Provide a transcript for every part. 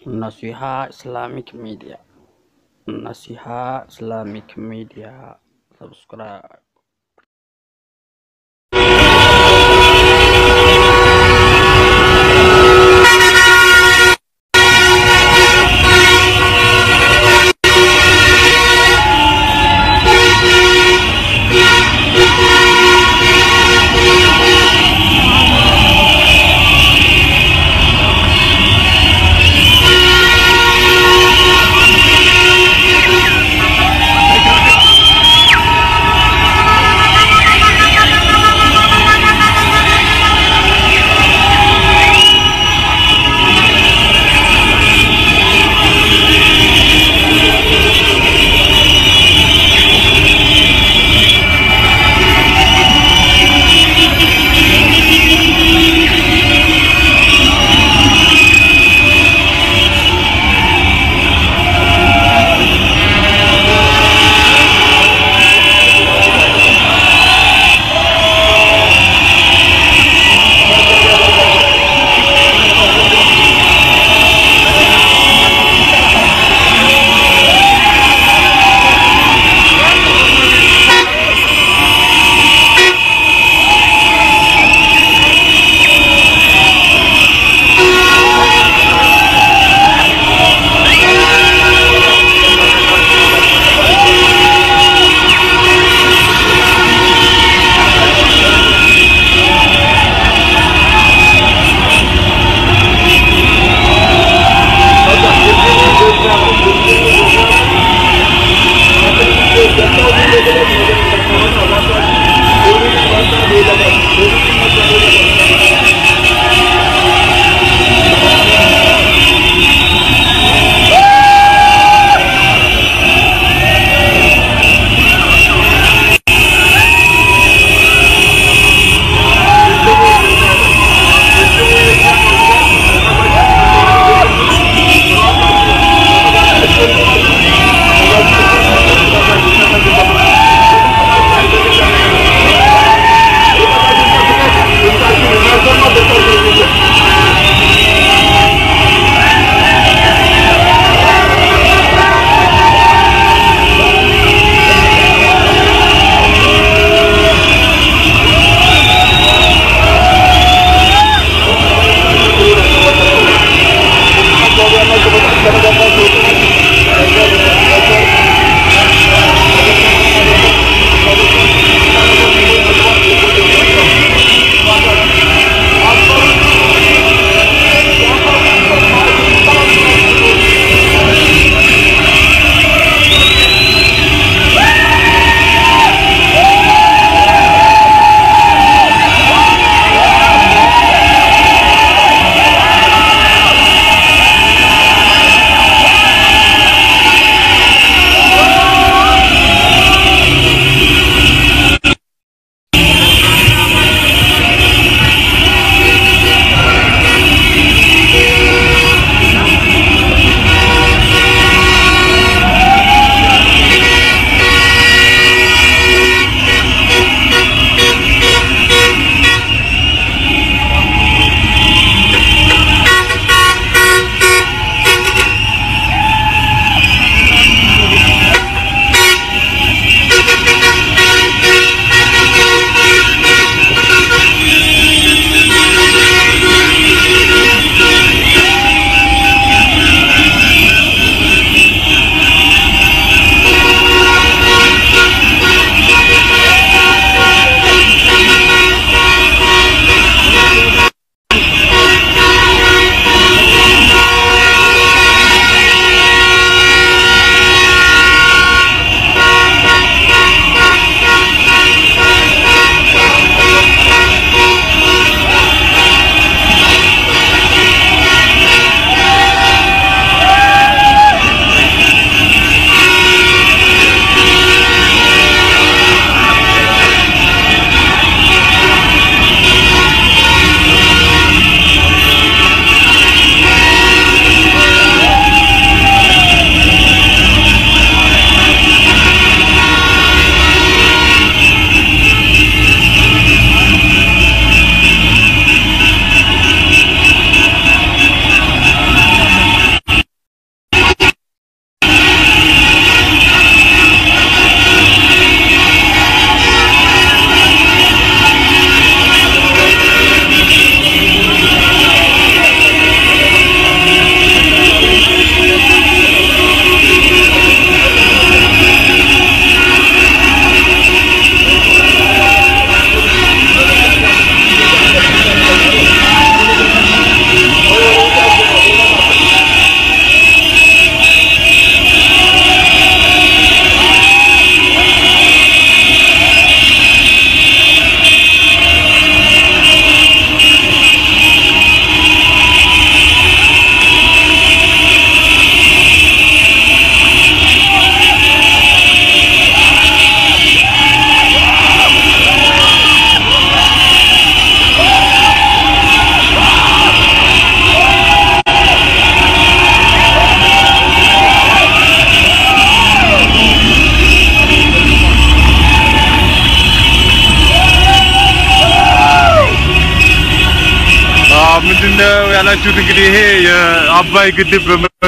Nasiha Islamic Media. Nasiha Islamic Media. Subscribe. እንዳላችሁት እንግዲህ ይሄ የአባይ ግድብ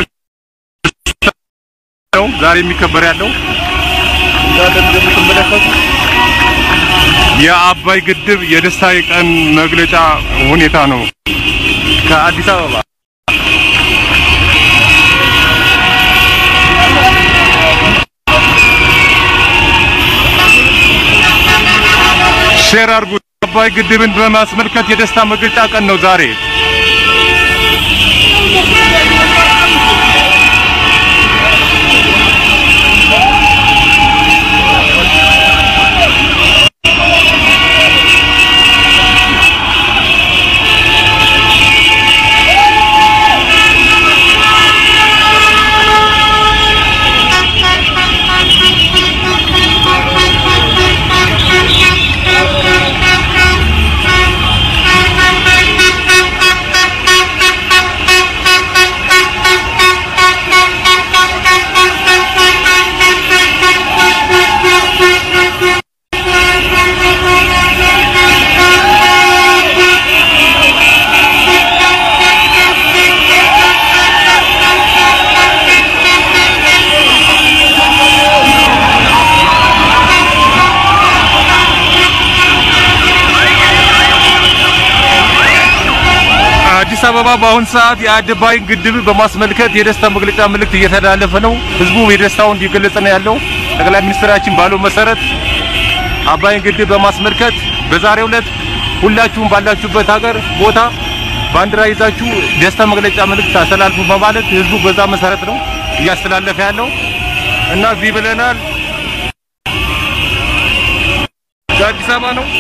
ነው ዛሬ የሚከበር ያለው እንዳለ እንደምትመለከቱ የአባይ ግድብ የደስታ ቀን መግለጫ ሁኔታ ነው ከአዲስ አበባ ሼር አድርጉ። አባይ ግድብን በማስመልከት የደስታ መግለጫ ቀን ነው ዛሬ። አዲስ አበባ በአሁን ሰዓት የአባይ ግድብ በማስመልከት የደስታ መግለጫ መልእክት እየተላለፈ ነው። ህዝቡ የደስታውን እየገለጸ ነው ያለው። ጠቅላይ ሚኒስትራችን ባለው መሰረት አባይን ግድብ በማስመልከት በዛሬው ዕለት ሁላችሁም ባላችሁበት ሀገር ቦታ ባንዲራ ይዛችሁ ደስታ መግለጫ መልእክት አስተላልፉ በማለት ህዝቡ በዛ መሰረት ነው እያስተላለፈ ያለው እና እዚህ ብለናል። ከአዲስ አበባ ነው።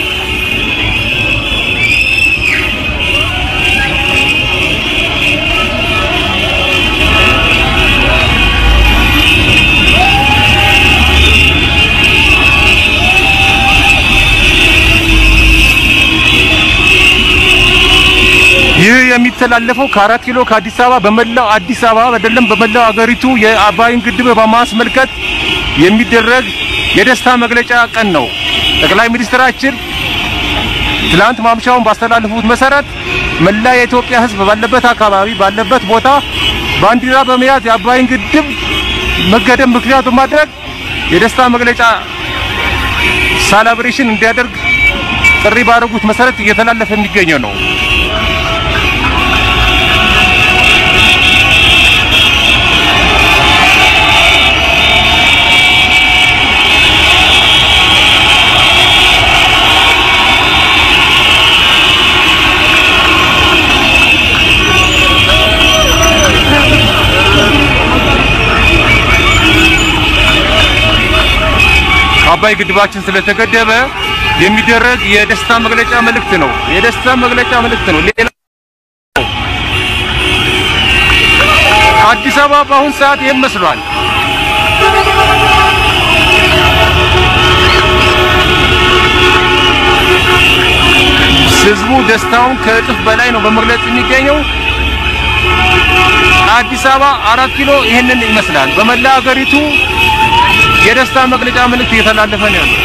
ይህ የሚተላለፈው ከአራት ኪሎ ከአዲስ አበባ በመላው አዲስ አበባ አይደለም በመላው አገሪቱ የአባይን ግድብ በማስመልከት የሚደረግ የደስታ መግለጫ ቀን ነው። ጠቅላይ ሚኒስትራችን ትላንት ማምሻውን ባስተላለፉት መሰረት መላ የኢትዮጵያ ሕዝብ ባለበት አካባቢ ባለበት ቦታ ባንዲራ በመያዝ የአባይን ግድብ መገደብ ምክንያት በማድረግ የደስታ መግለጫ ሳላብሬሽን እንዲያደርግ ጥሪ ባደረጉት መሰረት እየተላለፈ የሚገኘው ነው። አባይ ግድባችን ስለተገደበ የሚደረግ የደስታ መግለጫ መልእክት ነው። የደስታ መግለጫ መልእክት ነው። ሌላ አዲስ አበባ በአሁን ሰዓት ይህን መስሏል። ህዝቡ ደስታውን ከእጥፍ በላይ ነው በመግለጽ የሚገኘው። አዲስ አበባ አራት ኪሎ ይህንን ይመስላል። በመላ ሀገሪቱ የደስታ መግለጫ መልእክት እየተላለፈ ነው ያለው።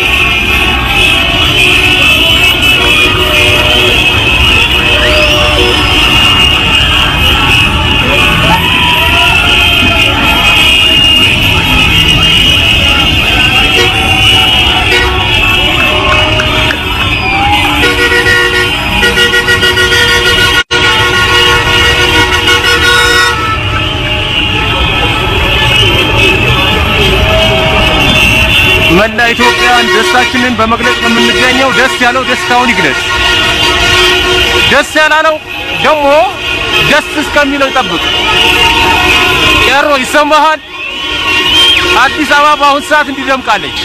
መላ ኢትዮጵያን ደስታችንን በመግለጽ የምንገኘው ደስ ያለው ደስታውን ይግለጽ፣ ደስ ያላለው ደግሞ ደስ እስከሚለው ይጠብቅ። ቄሮ ይሰማሃል? አዲስ አበባ በአሁን ሰዓት እንዲደምቃለች።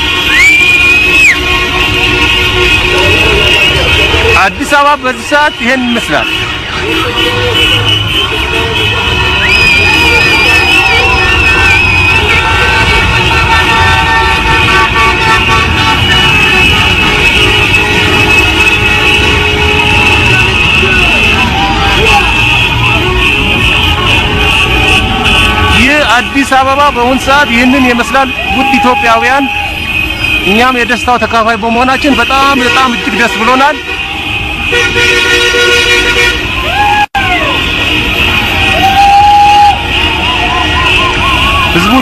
አዲስ አበባ በዚህ ሰዓት ይሄን ይመስላል። ይህ አዲስ አበባ በአሁን ሰዓት ይህንን ይመስላል። ውድ ኢትዮጵያውያን፣ እኛም የደስታው ተካፋይ በመሆናችን በጣም በጣም እጅግ ደስ ብሎናል።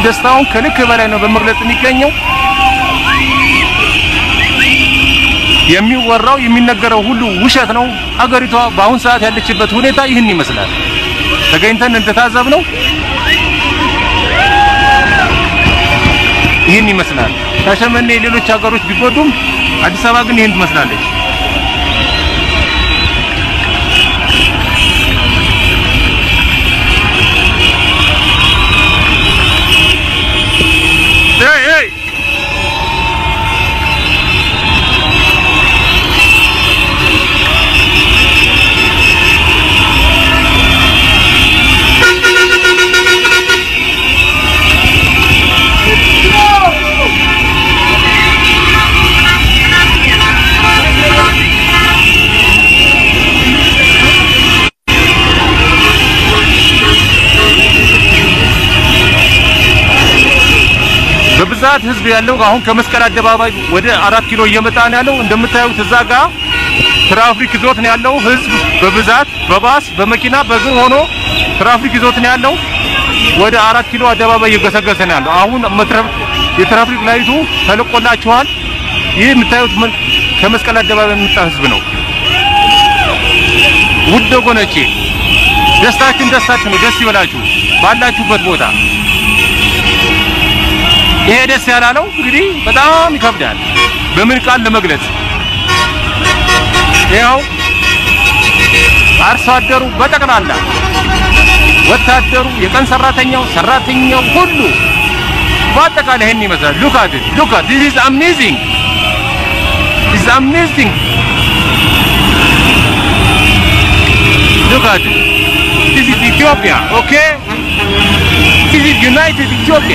ደስታውን ከልክ በላይ ነው በመግለጽ የሚገኘው። የሚወራው የሚነገረው ሁሉ ውሸት ነው። ሀገሪቷ በአሁን ሰዓት ያለችበት ሁኔታ ይህን ይመስላል። ተገኝተን እንደታዘብነው ይህን ይመስላል። ሻሸመኔ ሌሎች ሀገሮች ቢጎዱም አዲስ አበባ ግን ይህን ትመስላለች። Hey, hey! በብዛት ህዝብ ያለው አሁን ከመስቀል አደባባይ ወደ አራት ኪሎ እየመጣ ነው ያለው። እንደምታዩት እዛ ጋር ትራፊክ ይዞት ነው ያለው ህዝብ በብዛት በባስ በመኪና በእግር ሆኖ ትራፊክ ይዞት ነው ያለው። ወደ አራት ኪሎ አደባባይ እየገሰገሰ ነው ያለው። አሁን መትረፍ የትራፊክ ላይቱ ተለቆላችኋል። ይህ የምታዩት ምን ከመስቀል አደባባይ የመጣ ህዝብ ነው። ውድ ወገኖቼ ደስታችን ደስታችን ነው። ደስ ይበላችሁ ባላችሁበት ቦታ። ይሄ ደስ ያላለው እንግዲህ በጣም ይከብዳል በምን ቃል ለመግለጽ። ይኸው አርሶ አደሩ በጠቅላላ ወታደሩ፣ የቀን ሰራተኛው፣ ሰራተኛው ሁሉ በአጠቃላይ ይሄን ይመስላል። ሉክ አት ኢት ሉክ አት ዲስ ኢዝ አሜዚንግ ዲስ አሜዚንግ ሉክ አት ኢት ዲስ ኢዝ ኢትዮጵያ ኦኬ ዲስ ኢዝ ዩናይትድ ኢትዮጵያ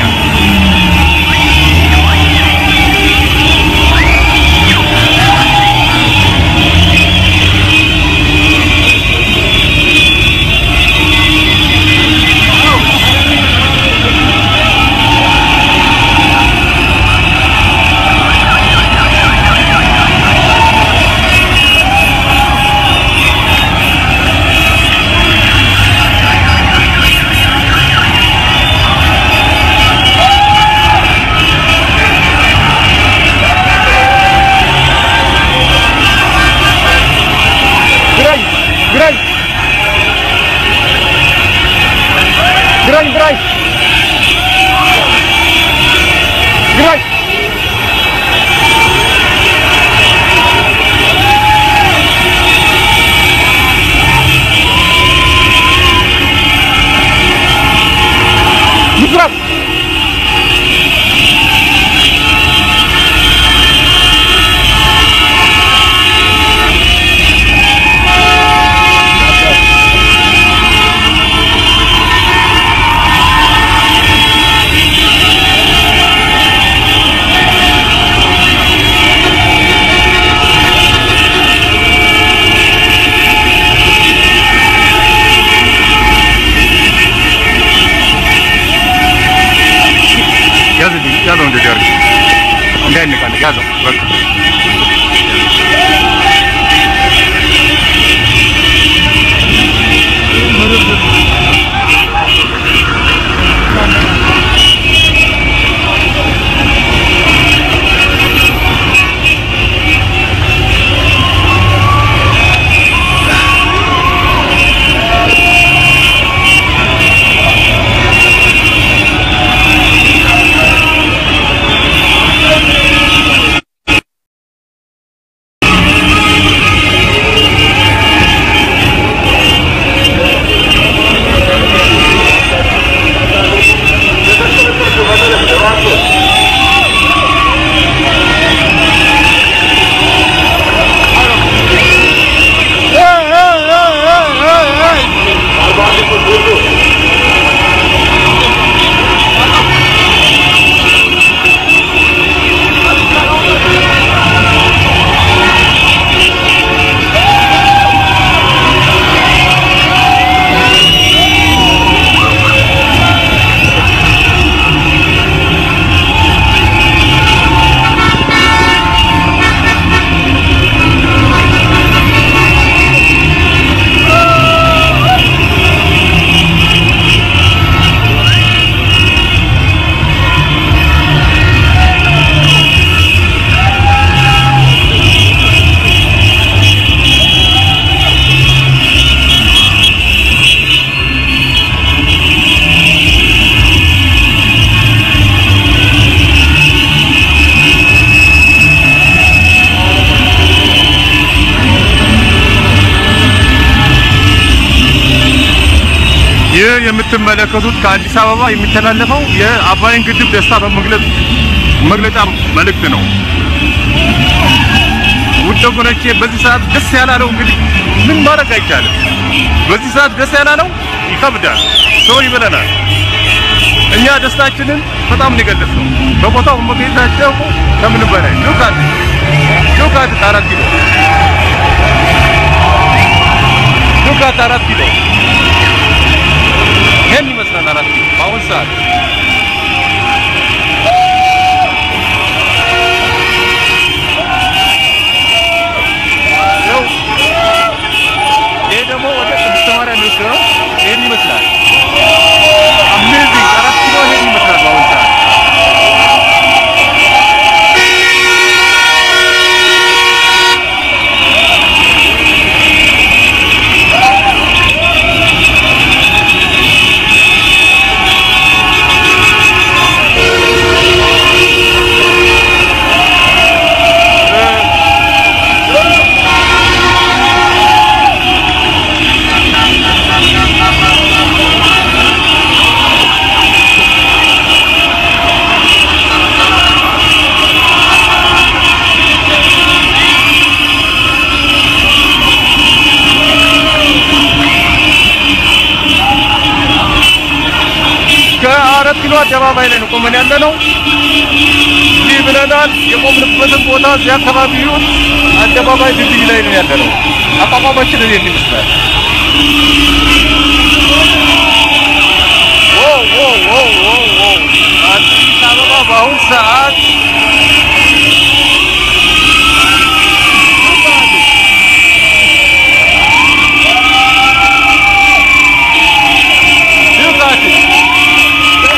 ግራኝ ግራኝ ግራኝ ግራኝ ግራኝ ይግራኝ የምትመለከቱት ከአዲስ አበባ የሚተላለፈው የአባይን ግድብ ደስታ በመግለጽ መግለጫ መልእክት ነው። ውድ ወገኖቼ በዚህ ሰዓት ደስ ያላለው እንግዲህ ምን ማድረግ አይቻልም። በዚህ ሰዓት ደስ ያላለው ይከብዳል፣ ሰው ይበለናል። እኛ ደስታችንን በጣም ነው የገለጽነው። በቦታው መገኘታቸው ከምንም በላይ ሉካት ሉካት አራት ኪሎ ሉካት አራት ኪሎ ይሄን ይመስላል አራት ኪሎ በአሁን ሰዓት ያው ይሄ ደግሞ ወደ ቅድስተ ማርያም የሚወስደው ነው። ይሄን ይመስላል። አሜዚንግ አራት ኪሎ ይሄን ይመስላል በአሁን ሰዓት ከአራት ኪሎ አደባባይ ላይ ነው ቆመን ያለ ነው። እዚህ ብለናል። የቆምንበትን ቦታ እዚህ አካባቢውን አደባባይ ድልድይ ላይ ነው ያለ ነው። አቋቋማችን እኔን ይመስላል። ኦ ኦ ኦ ኦ ኦ አዲስ አበባ በአሁን ሰዓት Look at it.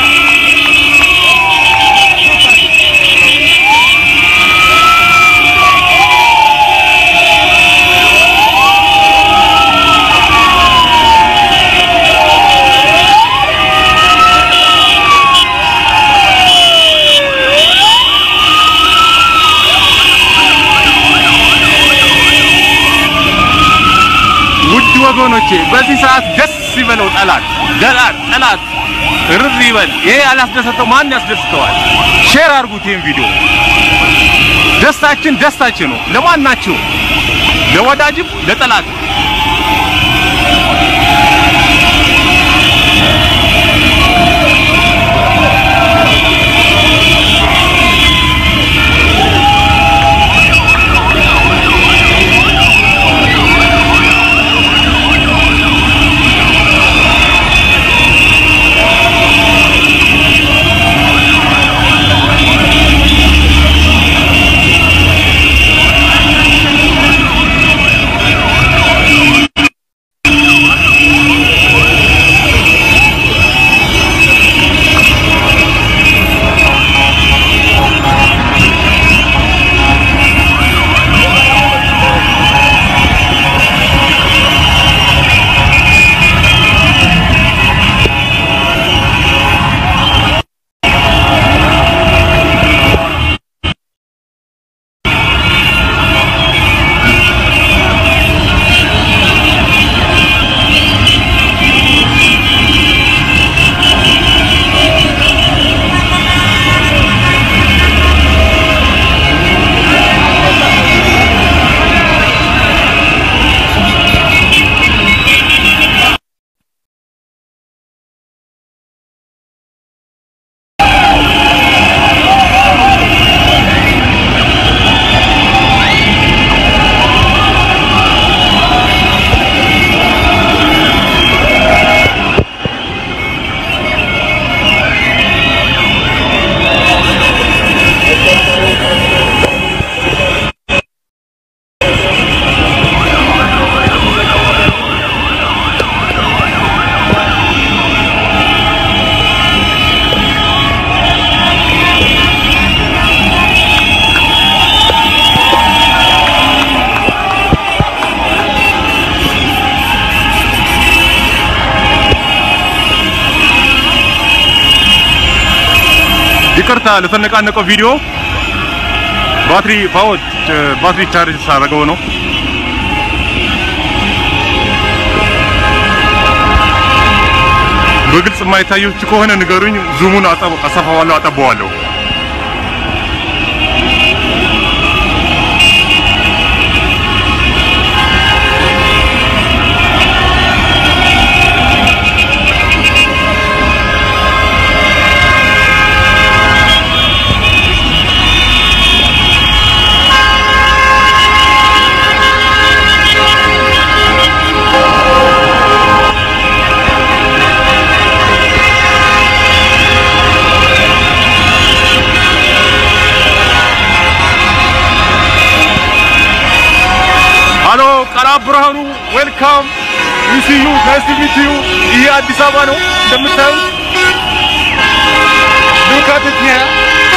ውድ ወገኖቼ በዚህ ሰዓት ደስ ይበለው ጠላት ጠላት ጠላት እርር ይበል። ይሄ ያላስደሰተው ማን ያስደስተዋል? ሼር አድርጉት ይሄን ቪዲዮ። ደስታችን ደስታችን ነው። ለማናችሁ ለወዳጅም ለጠላት ይቅርታ ለተነቃነቀው ቪዲዮ ባትሪ ፓወር ባትሪ ቻርጅ ሳደርገው ነው። በግልጽ የማይታያችሁ ከሆነ ንገሩኝ። ዙሙን አሰፋዋለሁ፣ አጠባዋለሁ። ሃሎ ቀላብ ብርሃኑ ዌልካም ዩሲዩ ናይስ ቱ ሚት ዩ። ይሄ አዲስ አበባ ነው እንደምታዩት። ሉክ አት ኢት ሂር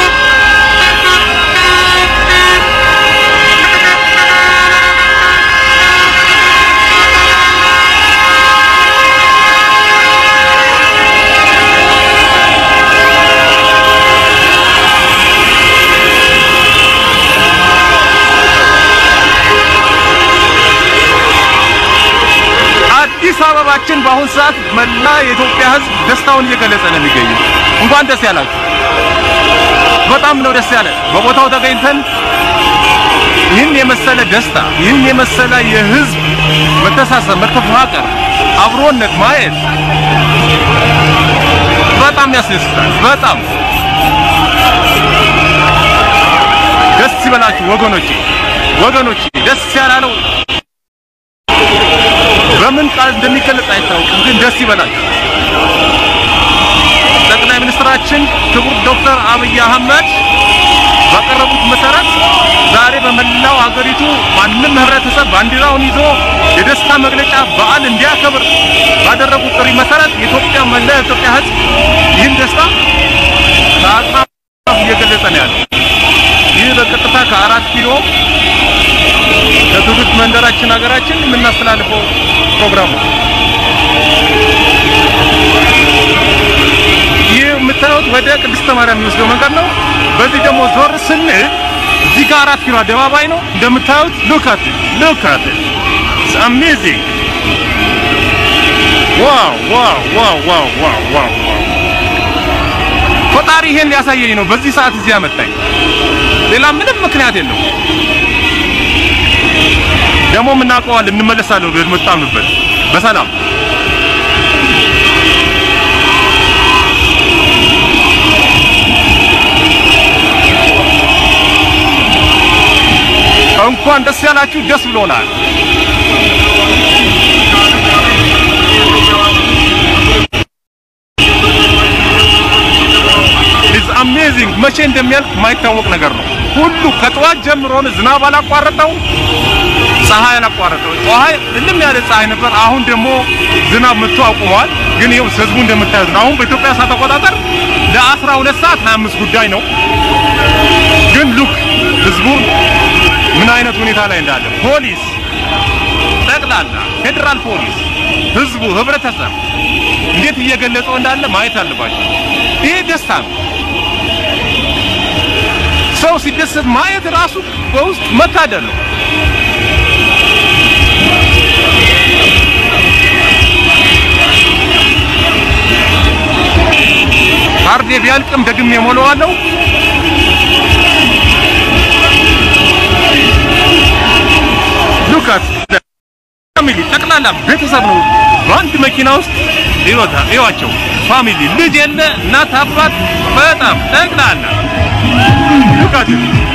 አዲስ አበባችን በአሁን ሰዓት መላ የኢትዮጵያ ሕዝብ ደስታውን እየገለጸ ነው የሚገኘው። እንኳን ደስ ያላችሁ። በጣም ነው ደስ ያለ በቦታው ተገኝተን ይህን የመሰለ ደስታ፣ ይህን የመሰለ የህዝብ መተሳሰብ፣ መተፋቀር፣ አብሮነት ማየት በጣም ያስደስታል። በጣም ደስ ይበላችሁ ወገኖቼ፣ ወገኖቼ ደስ ያላለው በምን ቃል እንደሚገለጽ አይታወቅም፣ ግን ደስ ይበላችሁ። ጠቅላይ ሚኒስትራችን ክቡር ዶክተር አብይ አህመድ ባቀረቡት መሰረት ዛሬ በመላው ሀገሪቱ ማንም ህብረተሰብ ባንዲራውን ይዞ የደስታ መግለጫ በዓል እንዲያከብር ባደረጉት ጥሪ መሰረት የኢትዮጵያ መላ የኢትዮጵያ ህዝብ ይህን ደስታ ከአጽናፍ እየገለጸ ነው ያለው። ይህ በቀጥታ ከአራት ኪሎ ከትውልድ መንደራችን ሀገራችን የምናስተላልፈው ፕሮግራም ነው። ይህ የምታዩት ወደ ቅድስተ ማርያም የሚወስደው መንገድ ነው። በዚህ ደግሞ ዞር ስንል እዚህ ጋር አራት ኪሎ አደባባይ ነው እንደምታዩት። ሉክ አት ሉክ አት ኢትስ አሜዚንግ ዋው ዋው ዋው ዋው ዋው ዋው ፈጣሪ ይሄን ሊያሳየኝ ነው በዚህ ሰዓት እዚህ ያመጣኝ። ሌላ ምንም ምክንያት የለውም። ደግሞ እናውቀዋለን፣ እንመለሳለን ወደ መጣንበት በሰላም እንኳን ደስ ያላችሁ፣ ደስ ብሎናል። ኢዝ አሜዚንግ መቼ እንደሚያልቅ የማይታወቅ ነገር ነው። ሁሉ ከጠዋት ጀምሮ ዝናብ አላቋረጠው፣ ፀሐይ አላቋረጠው። ፀሐይ እልም ያለ ፀሐይ ነበር። አሁን ደግሞ ዝናብ መጥቶ አቁሟል። ግን ይኸው ህዝቡ እንደምታዩት ነው። አሁን በኢትዮጵያ ሰዓት አቆጣጠር ለ12 ሰዓት 25 ጉዳይ ነው። ግን ሉክ ህዝቡ ምን አይነት ሁኔታ ላይ እንዳለ ፖሊስ፣ ጠቅላላ ፌዴራል ፖሊስ፣ ህዝቡ፣ ህብረተሰብ እንዴት እየገለጸው እንዳለ ማየት አለባቸው። ይሄ ደስታ ነው። ሰው ሲደሰት ማየት ራሱ በውስጥ መታደል ነው። ካርዴ ቢያልቅም ደግሜ ሞላዋለሁ። ሉካስ ፋሚሊ ጠቅላላ ቤተሰብ ነው በአንድ መኪና ውስጥ ይወታ ይዋቸው ፋሚሊ ልጅ የለ እናት አባት በጣም ጠቅላላ ሉካስ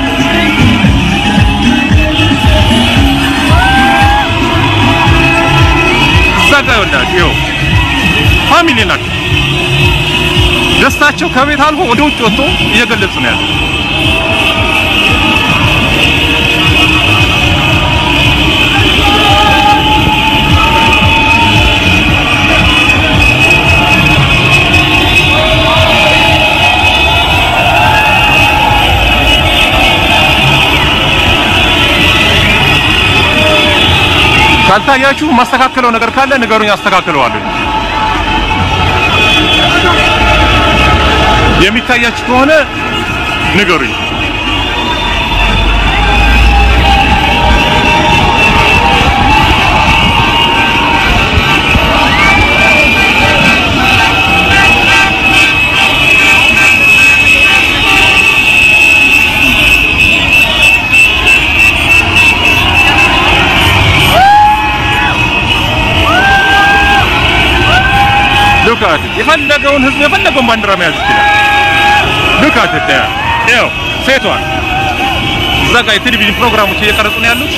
እዛ ጋ ይወላችሁ ይኸው ፋሚሊ ናቸው። ደስታቸው ከቤት አልፎ ወደ ውጭ ወጥቶ እየገለጹ ነው ያለው። ካልታያችሁ ማስተካከለው ነገር ካለ ንገሩኝ፣ አስተካክለዋለሁ። የሚታያችሁ ከሆነ ንገሩኝ። የፈለገውን ህዝብ የፈለገውን ባንዲራ መያዝ ይችላል። ሉክ አት ኢት ይኸው ሴቷን እዛ ጋር የቴሌቪዥን ፕሮግራሞች እየቀረጹ ነው ያሉት።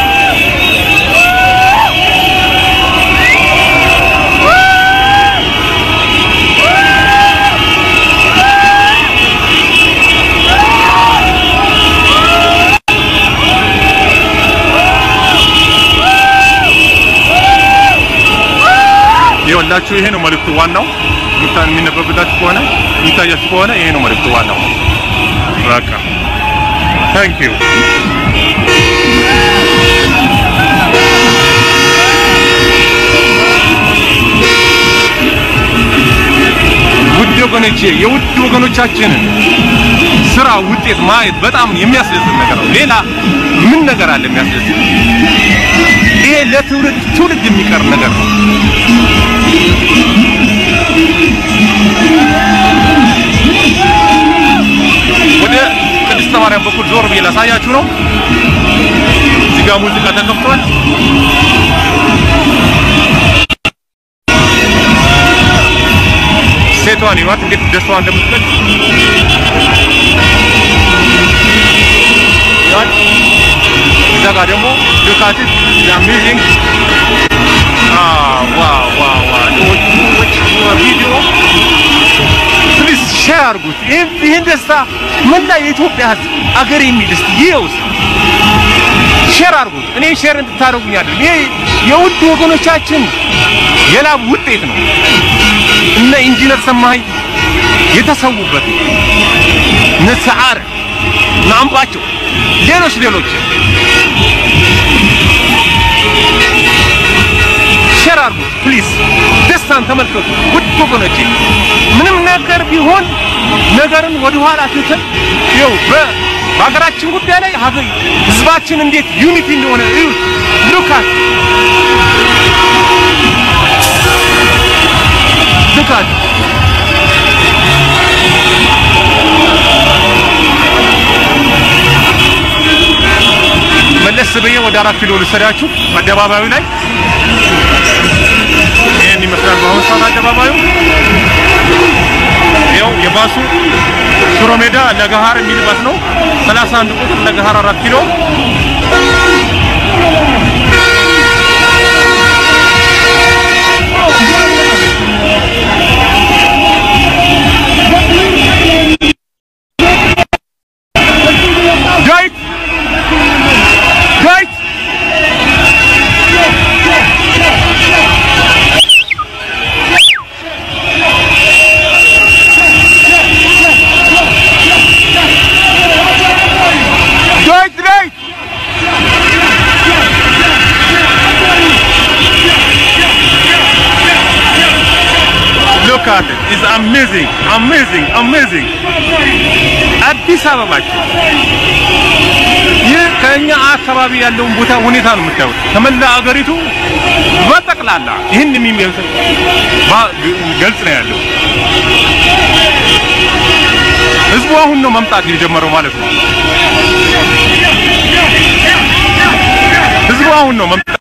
ይኸውላችሁ ይሄ ነው መልእክቱ ዋናው። የሚታ- የሚነበብላችሁ ከሆነ የሚታያችሁ ከሆነ ይሄ ነው መልእክቱ ዋናው። በቃ ታንክ ዩ ውድ ወገኖቼ የውድ ወገኖቻችንን ስራ ውጤት ማየት በጣም የሚያስደስት ነገር ነው። ሌላ ምን ነገር አለ የሚያስደስት? ይሄ ለትውልድ ትውልድ የሚቀር ነገር ነው። ወደ ቅድስተ ማርያም በኩል ዞር ብዬ ላሳያችሁ ነው። እዚህ ጋር ሙዚቃ ተከፍቷል። ሴቷን ይሏት እንዴት ደስታዋ እንደምትገልጽ ይሏት። እዛ ጋር ደግሞ ሉካትት አሜዚንግ ቪዲዮ ፕሊዝ ሼር አድርጉት። ይህን ይህን ደስታ መላ የኢትዮጵያ ሕዝብ አገር የሚል እስቲ ይኸው እስቲ ሼር አድርጉት። እኔ ሼር እንድታደርጉኝ አድርጉ። ይሄ የውድ ወገኖቻችን የላብ ውጤት ነው። እነ ኢንጂነር ሰማኸኝ የተሰዉበት ነው። እነ ሰዓረ እነ አምባቸው ሌሎች ሌሎች ሼር አድርጉት ፕሊዝ። ደስታን ተመልከቱ ውድ ወገኖቼ። ምንም ነገር ቢሆን ነገርን ወደኋላ ትተን ይኸው በ በሀገራችን ጉዳይ ላይ ሀገር ህዝባችን እንዴት ዩኒቲ እንደሆነ እዩት። ሉካት ሉካት መለስ ብዬ ወደ አራት ኪሎ ልሰዳችሁ አደባባዩ ላይ ይህን ይመስላል። በአሁኑ ሰዓት አደባባዩ ይኸው የባሱ ሽሮ ሜዳ ለገሃር የሚል ባስ ነው። 31 ቁጥር ለገሃር አራት ኪሎ ዳዊት ዳዊት ዳዊት ዳዊት Look at it. It's amazing, amazing, amazing. አዲስ አበባችን ይህ ከኛ አካባቢ ያለውን ቦታ ሁኔታ ነው የምታዩት። ከመላ አገሪቱ በጠቅላላ ይህን የሚመስል ባ- ገልጽ ነው ያለው። ህዝቡ አሁን ነው መምጣት የጀመረው ማለት ነው። ህዝቡ አሁን ነው መምጣት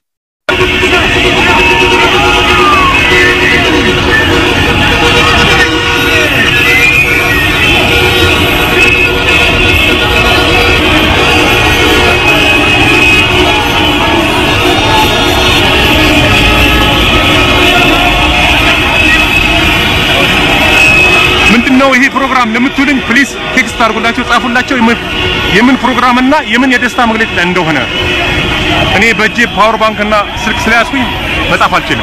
ምንድነው ይሄ ፕሮግራም ለምትሉኝ ፕሊስ ቴክስት አድርጉላቸው፣ ጻፉላቸው የምን- የምን ፕሮግራምና የምን የደስታ መግለጫ እንደሆነ። እኔ በእጄ ፓወር ባንክ እና ስልክ ስለያዝኩኝ መጻፍ አልችልም።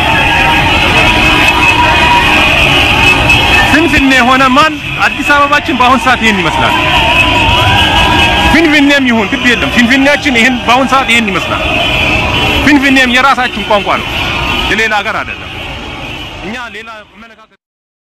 ፍንፍኔ የሆነ ማን አዲስ አበባችን በአሁን ሰዓት ይሄን ይመስላል። ፊንፊኔም ይሁን ግድ የለም ፊንፊኔያችን ይሄን በአሁን ሰዓት ይሄን ይመስላል። ፊንፊኔም የራሳችን ቋንቋ ነው፣ የሌላ ሀገር አይደለም። እኛ ሌላ አመለካከት